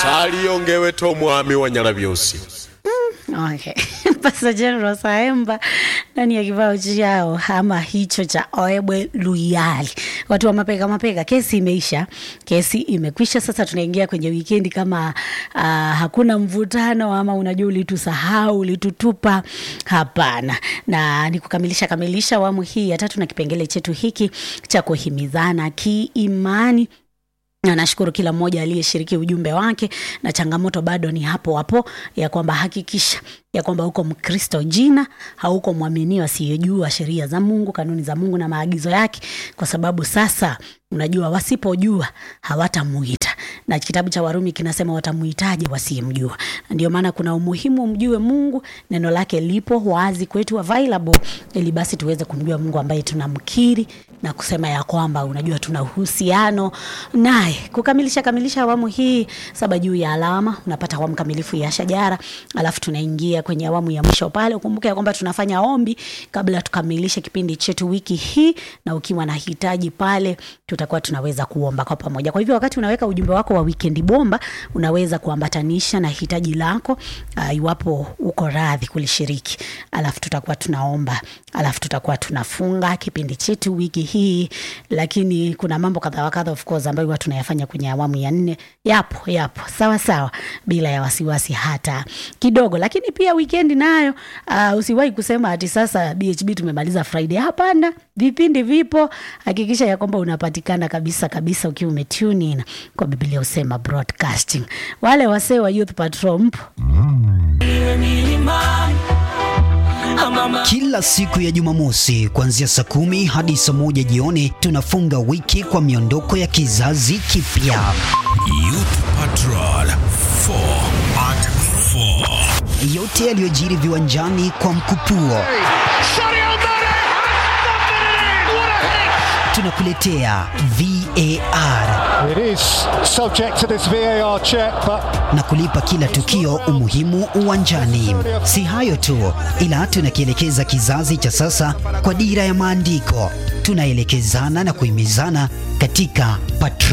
saliyongeweto omwami wa nyalabyosi Okay. Pastor General Saemba ndani ya kibao chao ama hicho cha Oebwe Luyali. Watu wa mapeka mapeka, kesi imeisha, kesi imekwisha. Sasa tunaingia kwenye wikendi kama uh, hakuna mvutano ama unajua ulitusahau, ulitutupa. Hapana, na ni kukamilisha kamilisha awamu hii ya tatu na kipengele chetu hiki cha kuhimizana kiimani na nashukuru kila mmoja aliyeshiriki ujumbe wake, na changamoto bado ni hapo hapo ya kwamba hakikisha ya kwamba uko Mkristo jina, hauko mwaminio asiyejua sheria za Mungu, kanuni za Mungu na maagizo yake, kwa sababu sasa unajua wasipojua hawatamuita, na kitabu cha Warumi kinasema watamuitaje wasiyemjua? Ndio maana kuna umuhimu mjue Mungu, neno lake lipo wazi kwetu available, ili basi tuweze kumjua Mungu ambaye tunamkiri na kusema ya kwamba unajua tuna uhusiano naye. Kukamilisha kamilisha awamu hii saba juu ya alama, unapata awamu kamilifu ya shajara, alafu tunaingia kwenye awamu ya mwisho pale. Ukumbuke ya kwamba tunafanya ombi kabla tukamilishe kipindi chetu wiki hii, na ukiwa na hitaji pale, tutakuwa tunaweza kuomba kwa pamoja. Kwa hivyo wakati unaweka ujumbe wako wa weekend bomba, unaweza kuambatanisha na hitaji lako uh, iwapo uko radhi kulishiriki, alafu tutakuwa tunaomba, alafu tutakuwa tunafunga kipindi chetu wiki hii. Lakini kuna mambo kadha wa kadha of course ambayo huwa tunayafanya kwenye awamu ya nne. Yapo yapo sawa sawa, bila ya wasiwasi hata kidogo. Lakini pia weekend nayo uh, usiwahi kusema ati sasa BHB tumemaliza Friday. Hapana, vipindi vipo. Hakikisha ya kwamba unapatikana kabisa kabisa ukiwa umetune in kwa Biblia usema broadcasting. Wale wasee wa Youth Patrol mpo Kila siku ya Jumamosi kuanzia saa kumi hadi saa moja jioni tunafunga wiki kwa miondoko ya kizazi kipya. Youth Patrol 4 at 4. Yote yaliyojiri viwanjani kwa mkupuo tunakuletea VAR It is subject to this VAR check, but na kulipa kila tukio umuhimu uwanjani. Si hayo tu, ila tunakielekeza kizazi cha sasa kwa dira ya maandiko. Tunaelekezana na kuhimizana katika